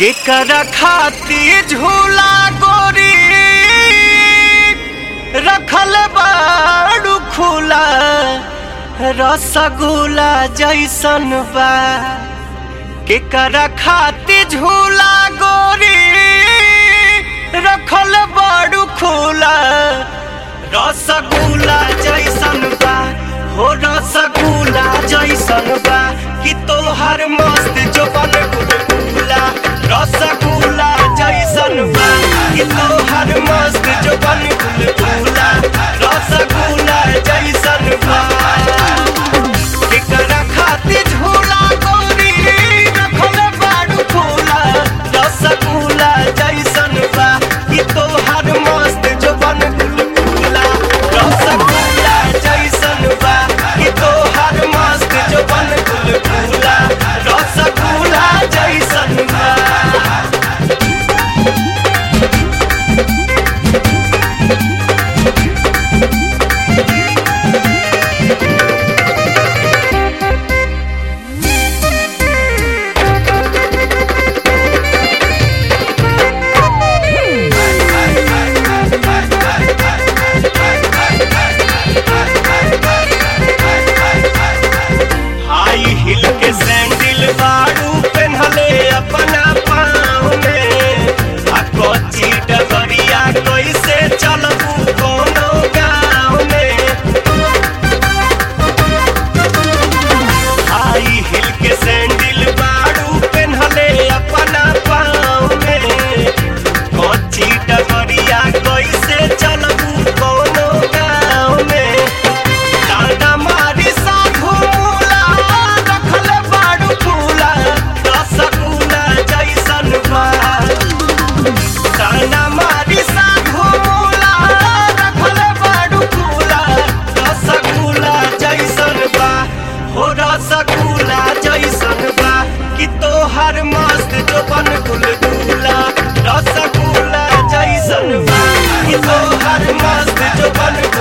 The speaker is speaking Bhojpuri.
केकरा खाती झूला गोरी रखल बाड़ू खुला रसगुल्ला जैसन बा केकरा खाती झूला गोरी रखल बाड़ू खुला रसगुल्ला जैसन बा हो रसगुल्ला जैसन बा कि तोहर मस्त जोबन गुलगुला रसगुल्ला जैसन बा कि तोहर मस्त जोबन गुलगुला रसगुल्ला जैसन बा केकरा खातिर झूला गोरी रखल बाड़ू फूला रसगुल्ला जैसन बा कि तोहर मस्त जोबन गुलगुला रसगुल्ला जैसन बा कि तोहर मस्त जोबन गुलगुला रसगुल्ला जैसन बा हाई हिल के सैंडल बाड़ू पेन्हले अपना पाँव में आ कच्ची डगरिया कैसे चलबू कोनो गाँव में हाई हिल के सैंडल बाड़ू पेन्हले अपना पाँव में कच्ची डगरिया कैसे चलबू कोनो गाँव में डांडा मारी साधु मूला रखल बाड़ू फूला रसगुल्ला जैसन बा डांडा मारी साधु मूला रखल बाड़ू फूला रसगुल्ला जैसन बा हो रसगुल्ला जैसन बा कि तोहर मस्त जोबन गुलगुला रसगुल्ला जैसन बा कि तोहर मस्त जोबन